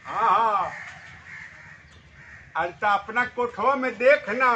हाँ हाँ अरे तो अपना कोठवा में देखना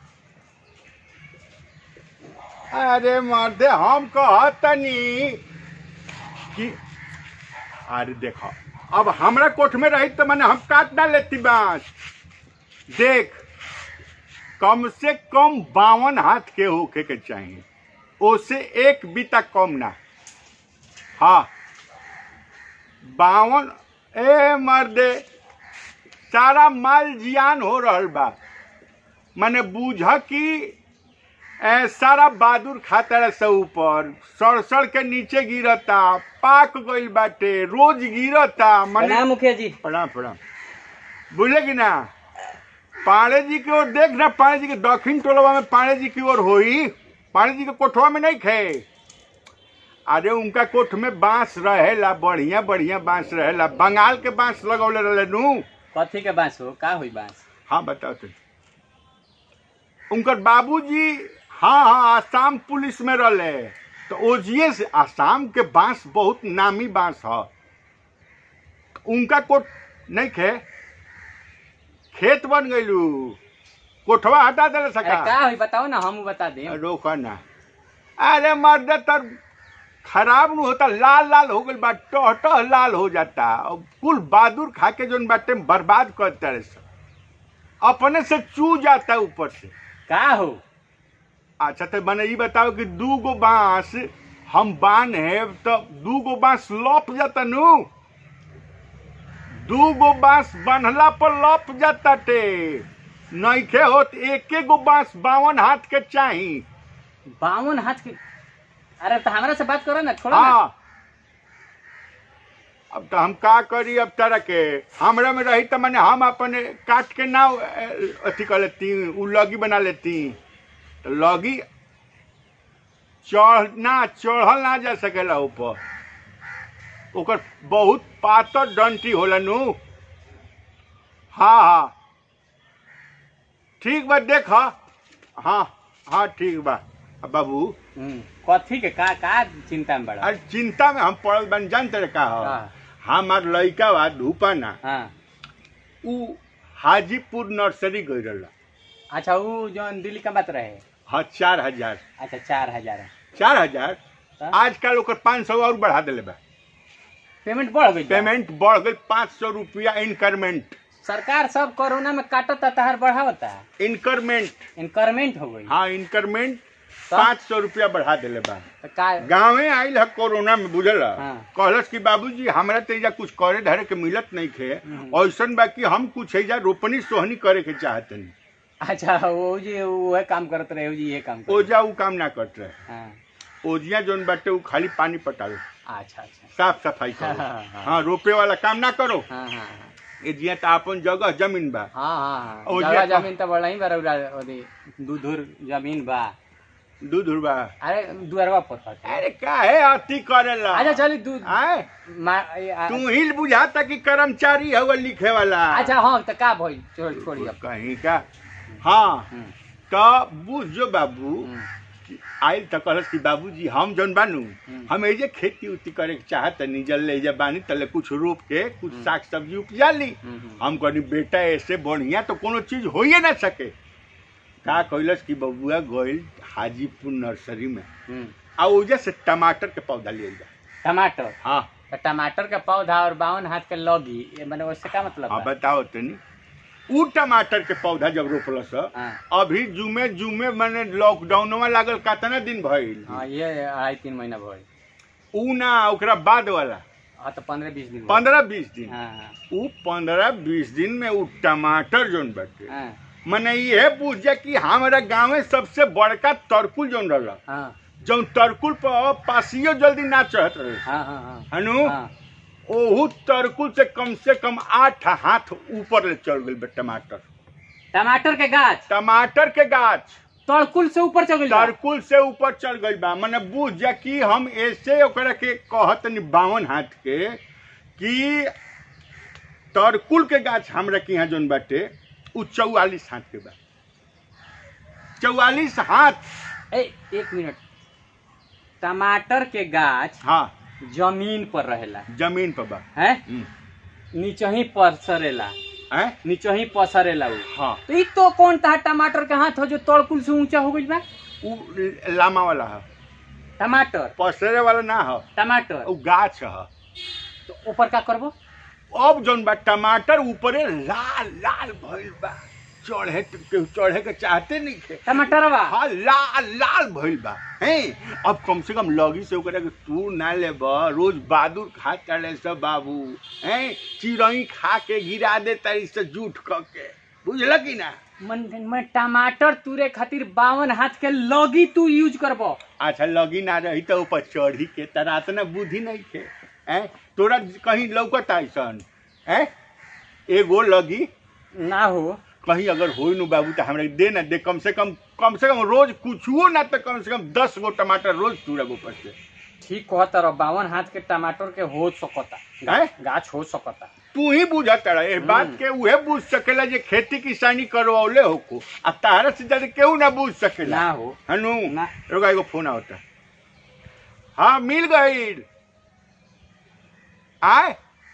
अरे मर्दे हम कहतनी कि अरे देखो अब हमरा कोठ में रही तो मैंने हम काट ना लेती बांस देख कम से कम बावन हाथ के होके के चाहिए ओसे एक बीता कम ना हाँ बावन ए मर्दे सारा माल जियान हो रहल बा माने बूझ कि ए, सारा बहादुर खाता रहे से ऊपर सड़ सड़ के नीचे गिरता पाक गइल बाटे रोज गिरता माने प्रणाम मुखिया जी प्रणाम प्रणाम बुझले कि ना पांडे जी की ओर देख ना पांडे जी के दक्षिण टोलवा में पांडे जी की ओर होई पांडे जी के कोठवा में नहीं खे अरे उनका कोठ में बांस रहेला बढ़िया बढ़िया बांस रहेला बंगाल के बांस लगौले रहे नू कथी के बांस हो का हुई बांस हाँ बताओ तो उनकर बाबूजी हाँ हाँ आसाम पुलिस में रहले तो ओजिए से आसाम के बांस बहुत नामी बांस ह उनका कोट नहीं खे खेत बन गइलू कोठवा हटा देले अरे सका का हुई बताओ ना हम बता दें रोका ना अरे मर्द तर खराब नु होता लाल लाल हो गइल बा टह टह लाल हो जाता अब कुल बहादुर खा के जोन बाटे बर्बाद कर तरह से अपने से चू जाता ऊपर से का हो अच्छा तो मैंने ये बताओ कि दू गो बांस हम बान है तो दू गो बांस लप जाता नु दू गो बांस बांधला पर लप जाता टे नइखे होत एके गो बांस बावन हाथ के चाही बावन हाथ के अरे तो हमरा से बात करो ना छोड़ो ना हाँ अब तो हम का करी अब तरह के हमरा में रही तो मैंने हम अपने काट के ना अ, अथी कर लेती उ लगी बना लेती तो लगी चढ़ ना चढ़ल ना जा सकेला ऊपर ओकर बहुत पातर डंटी होला नु हाँ हाँ ठीक बा देख हाँ हाँ ठीक बा अब बाबू हम्म, कथी के का का चिंता में बड़ा अरे चिंता में हम पड़ल बन जानते रहे का हो हाँ। हमार लड़का बा धूपा ना हाँ उ हाजीपुर नर्सरी गई रहला अच्छा वो जो दिल्ली का बात रहे हाँ चार हजार अच्छा चार हजार चार हजार हाँ। आजकल ओकर पाँच सौ और बढ़ा दिले बा पेमेंट बढ़ गई पेमेंट बढ़ गई पाँच सौ रुपया इंक्रीमेंट सरकार सब कोरोना में काटता तहार बढ़ावता इंक्रीमेंट इनकरमेंट हो गई हाँ इंक्रीमेंट तो? पाँच सौ रुपया बढ़ा दिले बा तो का गाँवे आइल है कोरोना में बुझल हाँ। कहलस कि बाबूजी हमरा तो एजा कुछ करे धरे के मिलत नहीं खे हम्म। ऐसन बा कि हम कुछ एजा रोपनी सोहनी करे के चाहतनी अच्छा वो जी वो काम करत रहे वो जी ये काम करत ओजा उ काम ना करत रहे हाँ ओजिया जोन बाटे उ खाली पानी पटावे अच्छा अच्छा साफ सफाई करो हाँ, हाँ। हाँ रोपे वाला काम ना करो हाँ हाँ ए जिया तो अपन जगह जमीन बा हाँ हाँ हाँ ओ जगह जे- जमीन तो बड़ा ही बड़ा ओदी दूधुर जमीन बा दूध उड़बा अरे दुअरवा पर हटे। अरे काहे अति करेला अच्छा चली दूध आए मा- ए, आ- तू ही बुझाता कि कर्मचारी हवा लिखे वाला अच्छा हाँ तो का भइल छोड़ छोड़ी अब कहीं का हाँ हम्म, तो बुझ जो बाबू हम्म, आइल तो कहलस कि बाबूजी हम जौन बानू हम्म। हम एजे खेती उती करे के चाहत तनी जल ले जे बानी तले कुछ रोप के कुछ साग सब्जी उपजा ली हम्म, हम्म। हम कहनी बेटा ऐसे बढ़िया तो कोनो चीज होइए ना सके का कहलस कि बबुआ गइल हाजीपुर नर्सरी में हम्म। आ ओजे से टमाटर के पौधा ले जा टमाटर हाँ तो टमाटर का पौधा और बावन हाथ के लगी ये मैंने उससे का मतलब हाँ बा? बताओ तनी उ टमाटर के पौधा जब रोपलस हाँ अभी जुमे जुमे मैंने लॉकडाउनवा लागल कितना दिन भइल हाँ ये अढ़ाई तीन महीना भइल उ ना ओकरा बाद वाला हाँ तो पंद्रह बीस दिन भइल। पंद्रह बीस दिन हाँ हाँ उ पंद्रह बीस दिन में उ टमाटर जोन बाटे हाँ मने ये पूछे कि हमारा गाँव में सबसे बड़का तरकुल जोन रहला हाँ जौन तरकुल पर पासियो जल्दी ना चढ़त रहे हाँ हाँ हाँ हनु हाँ ओहू तरकुल से कम से कम आठ हाथ ऊपर ले चल गई बे टमाटर टमाटर के गाछ टमाटर के गाछ तड़कुल से ऊपर चल गइल बा। तरकुल से ऊपर चल गई बा मने बुझ जा कि हम ऐसे ओकरा के कहत बावन हाथ के कि तरकुल के गाछ हमरा के यहाँ जोन बाटे उ चौवालीस हाथ के बा चौवालीस हाथ ए एक मिनट टमाटर के गाछ हाँ जमीन पर रहेला जमीन पर बा है हम्म। नीचे ही पसरेला हैं नीचे ही पसरेला उ हाँ तो ई तो कौन ता टमाटर के हाथ हो जो तड़कुल से ऊंचा हो गइल बा उ लामा वाला है टमाटर पसरे वाला ना है टमाटर उ गाछ है तो ऊपर का करबो अब जौन बा टमाटर ऊपरे लाल लाल भइल बा चढ़े केहू चढ़े के चाहते नहीं थे टमाटरवा हाँ लाल लाल भइल बा हैं अब कम से कम लगी से ओकरा के तू ना लेब रोज बहादुर खा चले सब बाबू हैं चिड़ई खा के गिरा दे तारी से जूठ क के बुझल कि ना मन में टमाटर तुरे खातिर बावन हाथ के लगी तू यूज करबो अच्छा लगी ना रही तो ऊपर चढ़ी के तरा इतना बुद्धि नहीं थे हैं तोरा कहीं लौकत ऐसन हैं एगो लगी ना हो कहीं अगर हो नु बाबू तो हमरा दे ना दे कम से कम कम से कम रोज कुछुओ ना तो कम से कम दस गो टमाटर रोज तुरब ऊपर से ठीक कहत रह बावन हाथ के टमाटर के हो सकता हैं? गाछ हो सकता तू ही बुझत रहा ए बात के उहे बुझ सकेला जे खेती किसानी करवौले हो को आ तारा से ज्यादा केहू ना बुझ सकेला ना हो हनु ना। रुका एगो फोन आवता हाँ मिल गई आए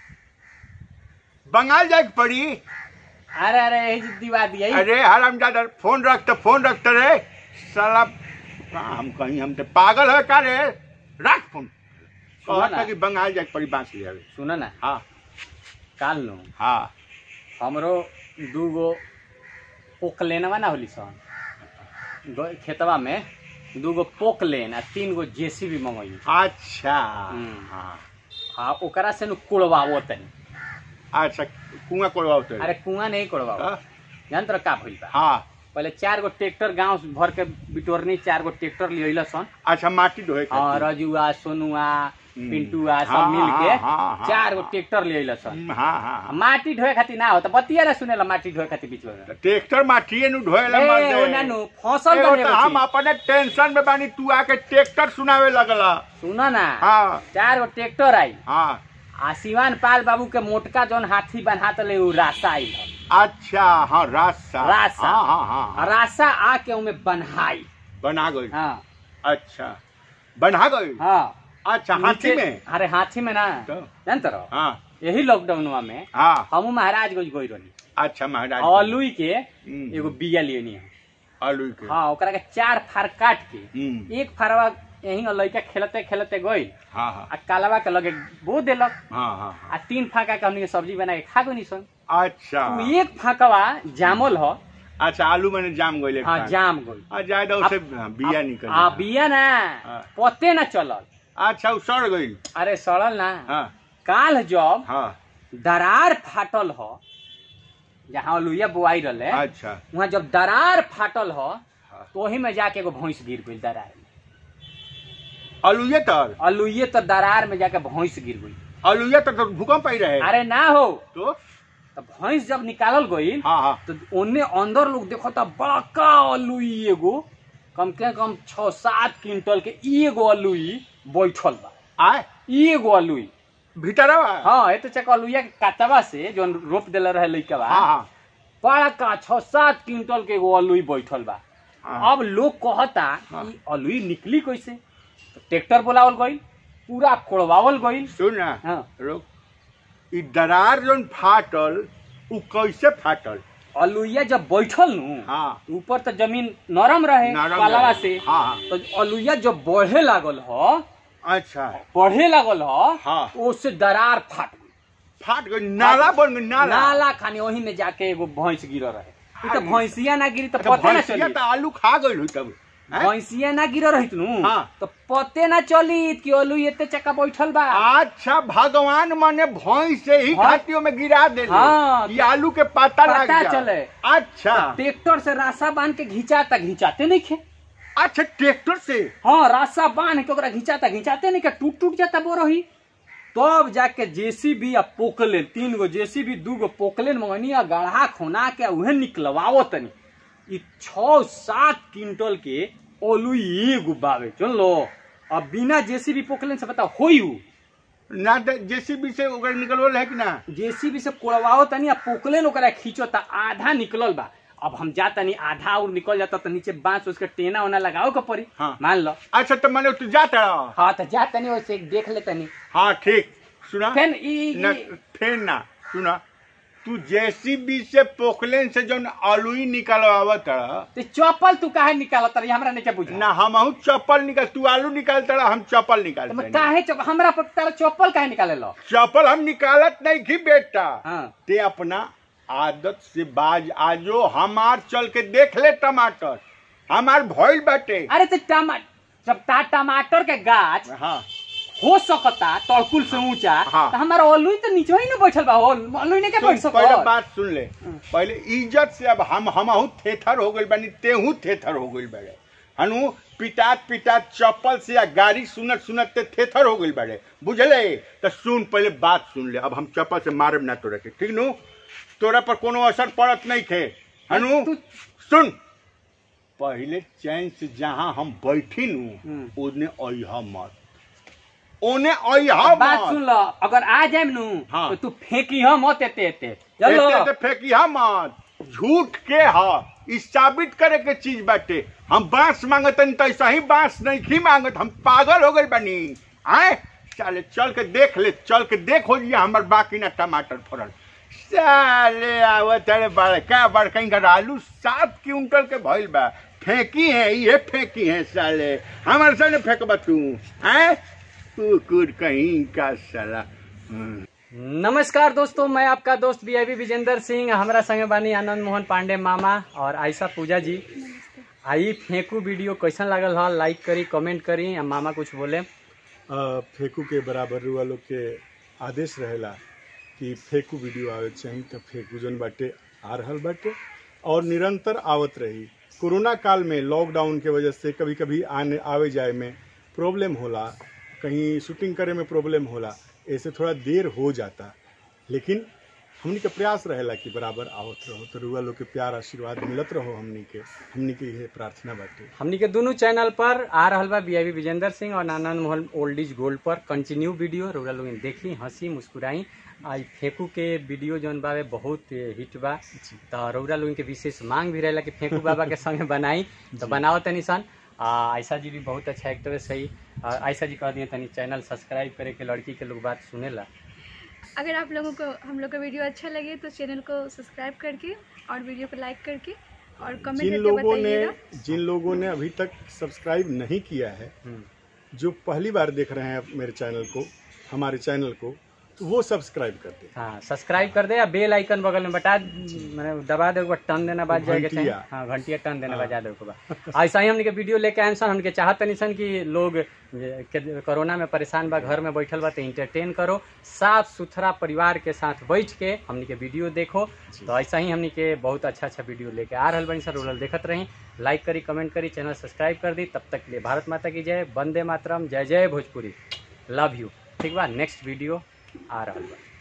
बंगाल जाए के पड़ी अरे अरे यही जे दिवा दिया अरे हराम दादा फोन रख तो फोन रख तो रे साला का हम कहीं हम तो पागल है का रे रख फोन सुना कहता ना। कि बंगाल जाके पड़ी बांस ले आवे सुन ना हाँ काल नु हाँ हमरो दूगो पोकलेनवा ना होली सन ग- खेतवा में दूगो पोकलेन आ तीन गो जेसीबी मंगई अच्छा हम्म। हाँ आ ओकरा से नु कुड़वावो तनी अच्छा कुआं कोड़वा उतर अरे कुआं नहीं कुड़वावो हाँ जान तर का भइल बा हाँ पहले चार गो ट्रैक्टर गांव भर के बिटोरनी चार गो ट्रैक्टर लियल सन अच्छा माटी ढोए हाँ खातिर। रजुआ सोनुआ हम्म। पिंटुआ सब हाँ, मिल के हाँ, हाँ, हाँ, चार गो हाँ। ट्रैक्टर लियल सन हम्म, हाँ हाँ हाँ। माटी ढोए खातिर ना हो त बतिया ना सुनेला माटी ढोए खातिर बीच में ट्रैक्टर माटिए नु ढोए ला मार ए, दे ओ नानू फसल एगो बने तो हम अपने टेंशन में बानी तू आके ट्रैक्टर सुनावे लगला सुन ना हाँ चार गो ट्रैक्टर आई हाँ आ सिवान पाल बाबू के मोटका जौन हाथी बन्हात ले उ रास्ता आई अच्छा हाँ रास्ता रास्ता। हाँ हाँ हाँ, हाँ रास्ता आके उमे बन्हाई बना गई हाँ अच्छा बना गई हाँ अच्छा हाथी नीचे- में अरे हाथी में ना तो? जानते रहो हाँ यही लॉकडाउनवा में हाँ हमू महाराजगंज गई रही अच्छा महाराज अलुई के हम्म, एगो बिया लियनी है आलू के हाँ ओकरा के चार फार काट के हम्म, एक फारवा यही लड़का खेलते खेलते गई हाँ हाँ आ कालवा के लगे बो देलक हाँ हाँ हाँ। आ तीन फाका के हमनी के सब्जी बना के खा गई सन अच्छा उ एक फाकवा जामल ह अच्छा आलू मैंने जाम गई हाँ जाम गई आ जाए तो उसे बिया निकल आ बिया ना हाँ। पते ना चलल अच्छा वो सड़ गई अरे सड़ल ना हाँ काल जब हाँ दरार फाटल ह जहाँ लुइया बुआई रहे अच्छा वहाँ जब दरार फाटल ह हाँ। तो वही में जाके एगो भैंस गिर गई दरार में अलुए तर अलुइये तो दरार में जाके भैंस गिर गई अलुए तर तो भूकंप आई रहे अरे ना हो तो तो भैंस जब निकालल गई हाँ हाँ तो ओने अंदर लोग देखो तो बड़का अलुई एगो कम के कम छह सात क्विंटल के एगो अलुई बैठल बा आए एगो अलुई भीतरवा हाँ ये तो चक अलुइया के काटवा से जो रोप देले रहे लइकवा हाँ हाँ बड़का छह सात क्विंटल के एगो अलुई बैठल बा हाँ। अब लोग कहता हाँ। कि अलुई निकली कैसे तो ट्रैक्टर बोलावल गई पूरा कोड़वावल गई सुन ना हाँ रुक ई दरार जोन फाटल उ कैसे फाटल अलुइया जब बैठल नु हाँ ऊपर तो जमीन नरम रहे नरम पालावा रहे। से हाँ हाँ तो अलुइया जब बढ़े लागल ह अच्छा बढ़े लागल ह हाँ उससे दरार फाट गई फाट गई नाला बन गई नाला नाला खाने वही में जाके एगो भैंस गिर रहे ई तो अरे। भैंसिया ना गिरी तो तो पते ना भैंसिया चली तो आलू खा गई हुई तब हैं? भैंसिया ना गिर रही नु हाँ। तो पते ना चली कि अलू एते चक्का बैठल बा अच्छा भगवान मने भैंस से ही हाँ। घाटियों में गिरा दे हाँ। ये आलू के पता लग पता जाए। चले। अच्छा ट्रैक्टर से रास्ता बांध के घिंचाता घिंचाते नहीं खे अच्छा ट्रैक्टर से हाँ रास्ता बांध के ओकरा घिंचाता घिंचाते नहीं के टूट टूट जाता बोरही तब जाके जेसीबी आ पोकलेन तीन गो जेसीबी दू गो पोकलेन मंगनी आ गढ़ा खोना के उहे निकलवाओ तनी ई छह सात क्विंटल के ओलुई एगो बावे चल लो अब बिना जेसीबी पोकलेन से बताओ होई उ ना जेसीबी से ओकर निकलवल है कि ना जेसीबी से कोड़वाओ तनी आ पोकलेन ओकरा खींचो ता आधा निकलल बा अब हम जा तनी आधा और निकल जाता तो नीचे बांस उसके टेना ओना लगाओ के पड़ी हाँ। मान लो अच्छा तो मैंने तू जाता रहा हाँ तो जा तनी वैसे देख ले तनी हाँ ठीक सुना फेन ई न ई- फेर ना सुना तू जेसीबी से पोखलेन से जौन अलुई निकलवावत रहा ते चप्पल तू काहे निकालत रही हमरा नहीं के बुझा ना हम चप्पल निकाल तू आलू निकालता रहा हम चप्पल तो निकालते मैं काहे चप हमरा पर तारा चप्पल काहे निकाले लो चप्पल हम निकालत नहीं की बेटा हाँ ते अपना आदत से बाज आजो हमार चल के देख ले टमाटर हमार भइल बाटे अरे ते टमा जब ता टमाटर के गाछ हाँ हो सकता तड़कुल से ऊंचा हाँ। तो हमारा अलुई तो नीचे ही ना बैठल बा हो अलुई ने के बैठ सुन, पहले सको बात सुन ले पहले इज्जत से अब हम हमहू थेथर हो गइल बानी तेहू थेथर हो गइल बाड़े हनु पिटात पिटात चप्पल से या गाड़ी सुनत सुनत ते थेथर हो गइल बाड़े बुझले तो सुन पहले बात सुन ले अब हम चप्पल से मारब ना तोरा के ठीक नु तोरा पर कोनो असर पड़त नहीं थे हनु तू- सुन पहले चैन से जहाँ हम बैठी नु हम्म। ओने अइहा मत ओने अइहा बात मत सुन लो अगर आ जाए नु हाँ। तो तू फेंकी हम मत एते एते चलो एते ते फेंकिया मत झूठ के ह ई साबित करे के चीज बाटे हम बांस मांगतन त ऐसा ही बांस नहीं खी मांगत हम पागल हो गइल बानी आए चले चल के देख ले चल के देख हो लिया हमर बाकी ना टमाटर फरल साले आवत अरे बड़का बड़का इनकर आलू सात क्विंटल के भइल बा फेंकी है ये फेंकी है साले हमारे सामने फेंकबा तू आए कुकुर कहीं का साला हम्म। नमस्कार दोस्तों मैं आपका दोस्त बी आई विजेंद्र सिंह हमारा संगे बानी आनंद मोहन पांडे मामा और आयशा पूजा जी आई फेंकू वीडियो कैसन लागल ह लाइक करी कमेंट करी आ मामा कुछ बोले अ, फेकू के बराबर रुआ लोग के आदेश रहेला कि फेकू वीडियो आवे चाहिए तो फेकू जन बाटे आ रहल बाटे और निरंतर आवत रही कोरोना काल में लॉकडाउन के वजह से कभी कभी आने आवे जाए में प्रॉब्लम होला कहीं शूटिंग करे में प्रॉब्लम होला ऐसे थोड़ा देर हो जाता लेकिन हमनी के प्रयास रहेला कि बराबर आवत रहो तो रुआ लोग के प्यार आशीर्वाद मिलत रहो हमनी के हमनी के यह प्रार्थना बाटे हमनी के दोनों चैनल पर आ रहल बा बी विजेंद्र सिंह और Anand Mohan old is gold पर कंटिन्यू वीडियो रउरा लोग देखी हंसी मुस्कुराई आई फेंकू के वीडियो जौन बावे बहुत हिट बा तो रउरा लोगन के विशेष मांग भी रहेला कि फेंकू बाबा के संगे बनाई तो बनाओ तनी सन आ, आयशा जी भी बहुत अच्छा एक्ट्रेस है आ, आयशा जी कह दिए तनी चैनल सब्सक्राइब करे के लड़की के लोग बात सुनेला अगर आप लोगों को हम लोग का वीडियो अच्छा लगे तो चैनल को सब्सक्राइब करके और वीडियो को लाइक करके और कमेंट जिन करके लोगों ने बताइएगा जिन लोगों ने अभी तक सब्सक्राइब नहीं किया है हम्म। जो पहली बार देख रहे हैं मेरे चैनल को हमारे चैनल को तो वो सब्सक्राइब कर दे हाँ सब्सक्राइब कर दे या बेल आइकन बगल में बटा मैंने दबा दे टन देना बाद जाएगा चाहिए घंटिया। हाँ घंटिया टन देना हाँ। बजा दे बा ऐसा ही हमने के वीडियो लेके आए सन हमके चाहत नहीं सन कि लोग जे- के कोरोना में परेशान बा घर में बैठल बा तो इंटरटेन करो साफ सुथरा परिवार के साथ बैठ के हमने के वीडियो देखो तो ऐसा ही हमने के बहुत अच्छा अच्छा वीडियो लेके आ रहल बनी सर रोल देखत रही लाइक करी कमेंट करी चैनल सब्सक्राइब कर दी तब तक के लिए भारत माता की जय वंदे मातरम जय जय भोजपुरी लव यू ठीक बा नेक्स्ट वीडियो आ रहल बा